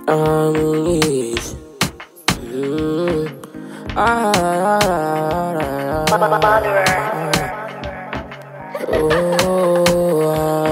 I'm rich. Mm. Ah, ah, ah, ah, ah, ah. Oh,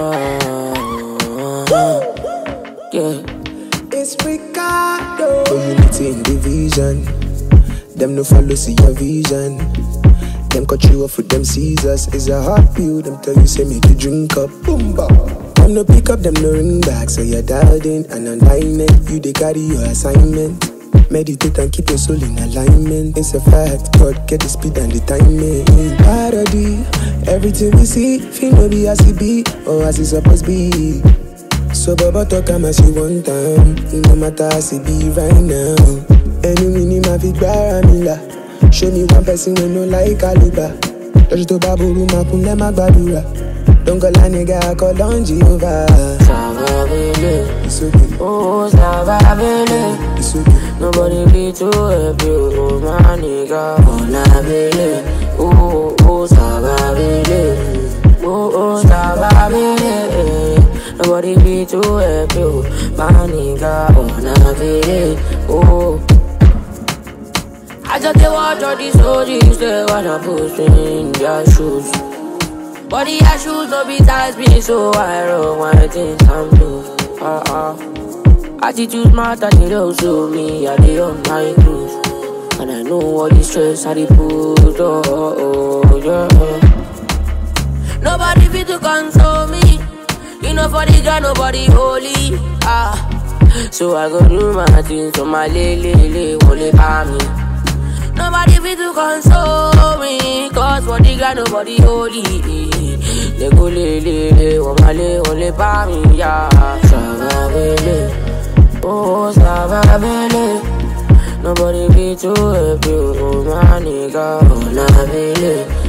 ah, ah. yeah. It's Ricardo. Unity in division. Them no follow see your vision. Them cut you off with them scissors. It's a hard pill. Them tell you say make you drink up. Boom ba. Them no pick up. Them no ring back. So you're dialed in and online it. You they carry your assignment. Meditate and keep your soul in alignment. It's a fact. God get the speed and the timing. Parody. Everything we see, feel no be as it be or as it supposed be. So Baba talk am as you want time No matter as it be right now Enemy ni ma fi gbára mi là Show me one person wey no like caliber Lọ́jọ́ tó bá burú máa kún lẹ́ má gbàdúrà Dọ́ngọ́lá nìga kọ́ lọ́njì over. Savabele, It's okay, oh Savabele. it's okay. Nobody be too happy, oh my nigga. Oh Nabele, oh oh Savabele, oh oh Savabele. Nobody be too happy, oh my nigga. Oh Nabele, oh. I just dey watch all these OGs, they wanna push me in their shoes. But the shoes no be size me, so I roll my things and blue. Uh uh. Attitude matter, they don't show me, I dey on my cruise. And I know all the stress I dey put, oh, oh, oh, yeah. Nobody fit to console me. You know for the God, nobody holy. Ah. So I go do my things, so my lele, lele, wole pa me. Nobody fit to console me Cause for the God nobody holy They go le le le Wamale wole pa mi ya Savabele Oh Savabele Nobody be too happy Oh my nigga Oh Nabele